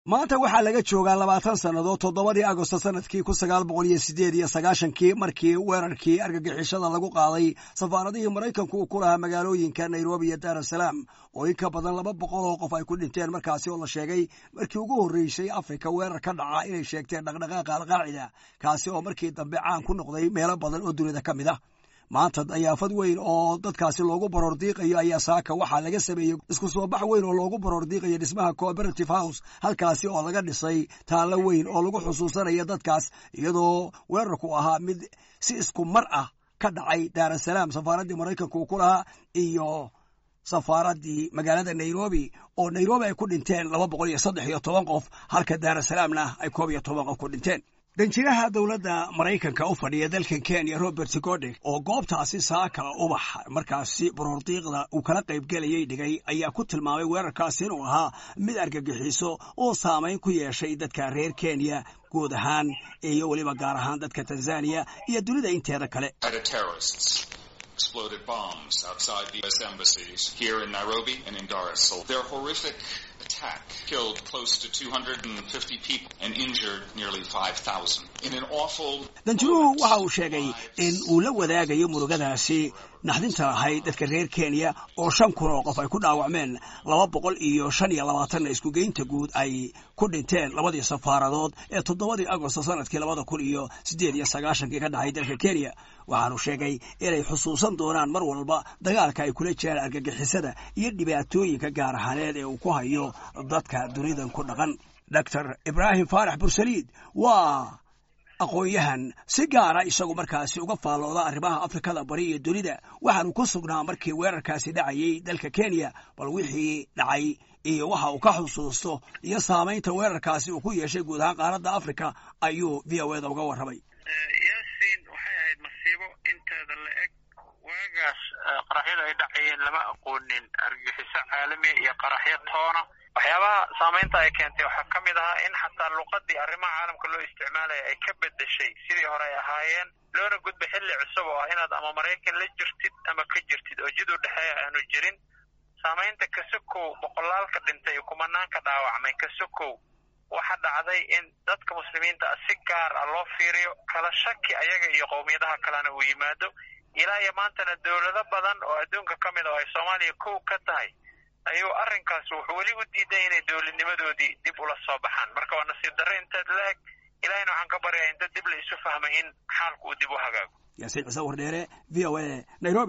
maanta waxaa laga joogaa labaatan sannadood toddobadii agosto sanadkii kun sagaal boqol iyo sideed iyo sagaashankii markii weerarkii argagixishada lagu qaaday safaaradihii maraykanku uu ku lahaa magaalooyinka nairobi iyo daarusalaam oo in ka badan laba boqol oo qof ay ku dhinteen markaasi oo la sheegay markii ugu horreysay afrika weerar ka dhaca inay sheegteen dhaqdhaqaaqa alqaacida kaasi oo markii dambe caan ku noqday meelo badan oo dunida ka mid ah maanta dayaafad weyn oo dadkaasi loogu baroordiiqayo ayaa saaka waxaa laga sameeyey isku soo bax weyn oo loogu baroordiiqayo dhismaha cooperative house halkaasi oo laga dhisay taallo weyn oo lagu xusuusanaya dadkaas iyadoo weerarku ahaa mid si isku mar ah ka dhacay daarusalaam safaaraddii maraykanku ku lahaa iyo safaaraddii magaalada nairobi oo nairobi ay ku dhinteen laba boqol iyo saddex iyo toban qof halka daarusalaamna ay koob iyo toban qof ku dhinteen danjiraha dowladda maraykanka u fadhiya dalkan kenya robert godek oo goobtaasi saaka ubax markaasi baroordiiqda uu kala qaybgelayay dhigay ayaa ku tilmaamay weerarkaasi inuu ahaa mid argagixiso oo saamayn ku yeeshay dadka reer kenya guud ahaan iyo weliba gaar ahaan dadka tanzaniya iyo dunida inteeda kale exploded bombs outside the U.S. embassies here in Nairobi and in Dar es Salaam. Their horrific attack killed close to 250 people and injured nearly 5,000. In an awful... danjiruhu waxa uu sheegay in uu la wadaagayo murugadaasi naxdinta lahayd dadka reer kenya oo shan kun oo qof ay ku dhaawacmeen laba boqol iyo shan iyo labaatanna iskugeynta guud ay ku dhinteen labadii safaaradood ee toddobadii agosto sanadkii labada kun iyo siddeed iyo sagaashankii ka dhacay dalka kenya waxaanu sheegay inay xusuusan doonaan mar walba dagaalka ay kula jiraan argagixisada iyo dhibaatooyinka gaar ahaaneed ee uu ku hayo dadka dunidan ku dhaqan doctor ibraahim faarax bursaliid waa aqoon-yahan si gaara isagu markaasi uga faallooda arrimaha afrikada bari iyo dunida waxaanu ku sugnaa markii weerarkaasi dhacayay dalka kenya bal wixii dhacay iyo waxa uu ka xusuusto iyo saamaynta weerarkaasi uu ku yeeshay guud ahaan qaaradda africa ayuu v o eda uga warramay yaasiin waxay ahayd masiibo inteeda la eg waagaas qaraxyada ay dhacayeen lama aqoonin argagixiso caalamiya iyo qaraxyo toona waxyaabaha saamaynta ay keentay waxaa ka mid ahaa in xataa luqadii arrimaha caalamka loo isticmaalaya ay ka bedeshay sidii hore ay ahaayeen loona gudba xilli cusub oo ah inaad ama maraykan la jirtid ama ka jirtid oo jid u dhexeeya aanu jirin saamaynta kasokow boqolaalka dhintay iyo kumanaanka dhaawacmay kasokow waxa dhacday in dadka muslimiinta ah si gaar ah loo fiiriyo kala shaki ayaga iyo qowmiyadaha kalena uu yimaado ilaa iyo maantana dowlado badan oo adduunka ka mid a oo ay soomaaliya kow ka tahay ayuu arrinkaas wuxuu weli u diiday inay dowladnimadoodii dib ula soo baxaan marka waa nasiib darre inteed la eg ilahayna waxaan ka baryaa inta dib la isu fahmay in xaalku uu dib u hagaago yaasiin ciise wardheere v o a nairobi